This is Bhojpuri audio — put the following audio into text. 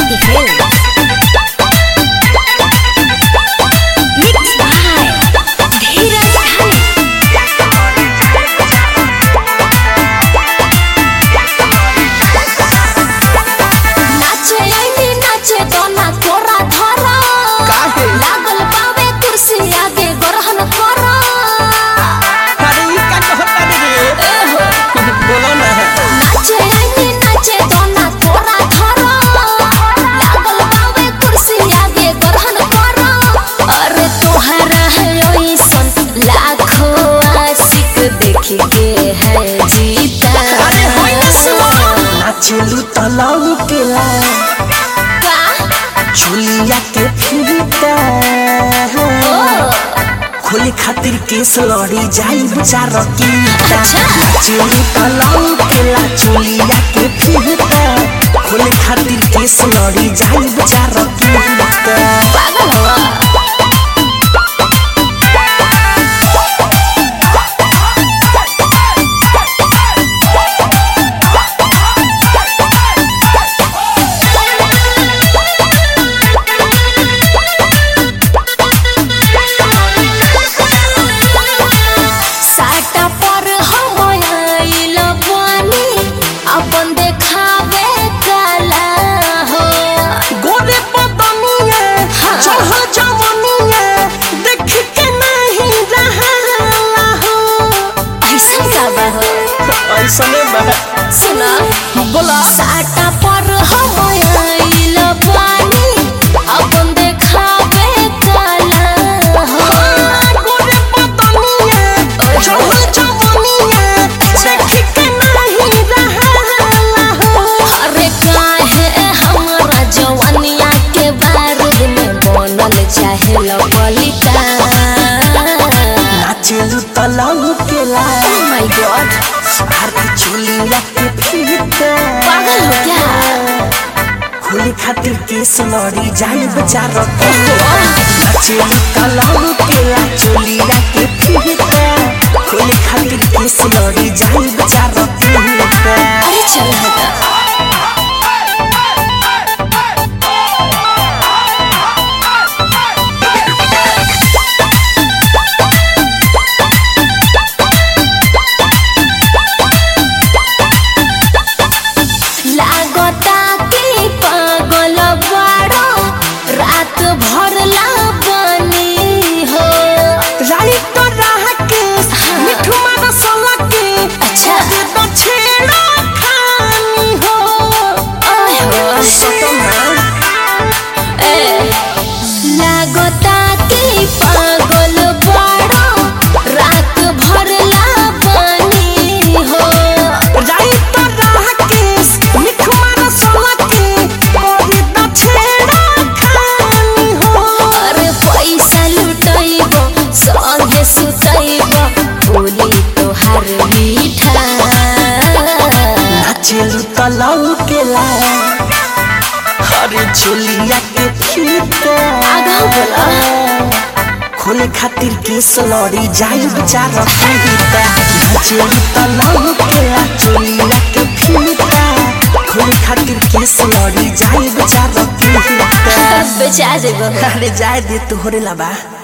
the hills. Mixed by Dheeraj Dhani. नाचे आईनी नाचे दोना कोरा धरा काहे? लागल बावे कुर्सी आगे ग्रहण करा अरे ई का कहता रे बोलो ना नाचे आईनी नाचे दोना कोरा धरा लागल बावे कुर्सी आगे ग्रहण करा अरे तोहरा है ओइसन लाखों आशिक देख के है जीता अरे होई ना सुनो नाचलू तलाऊ केला का झुलिया के फिरता खोले खातिर केस लड़ी जाई बेचार की अच्छा। नाचलू तलाऊ केला झुलिया के फिरता खोले खातिर केस लड़ी जाई बेचार की पागल हवा साटा पर हम आइल बानी अपन देखावे काला हो गोरे पतनिया हाँ। चढ़ जवनिया देख के नहीं रहाला हो ऐसा का बा हो ऐसने बा सुना बोला साटा पर हम आइल बानी अपन देखावे काला हो गोरे पतनिया चढ़ जवनिया देख के नहीं रहाला हो अरे काहे हमरा जवानिया के बारूद में बनल चाहे लपलिका नाचलू तलाऊ केला माय गॉड आरती चुलिया के फिरता पागल हो क्या खोले खातिर केस लड़ी जाई बेचार नाचलू तलाऊ केला चुलिया के फिरता खोले खातिर केस लड़ी जाई बेचार अरे चल हटा लागता कि पागल बाड़ो रात भर ला बनी हो राइट राह के मिठू मारा सोला के अच्छा। दे तो छेड़ा खानी हो आय हो सतना ए, लागता कि पागल बाड़ो रात भर ला बनी हो राइट राह के मिठू मारा सोला के दे तो छेड़ा खानी हो अरे पैसा लुटैबो संगे सुतैबो बोली तोहार मीठा नाचलू तलाऊ केला अरे झुलिया के फीता आगाऊ बोला। खोले खातिर केस लड़ी जाई बेचार फीता नाचलू तलाऊ केला झुलिया के फीता खोले खातिर केस लड़ी जाई बेचार फीता बेचा जेबो अरे जाए दे तोहरे लबा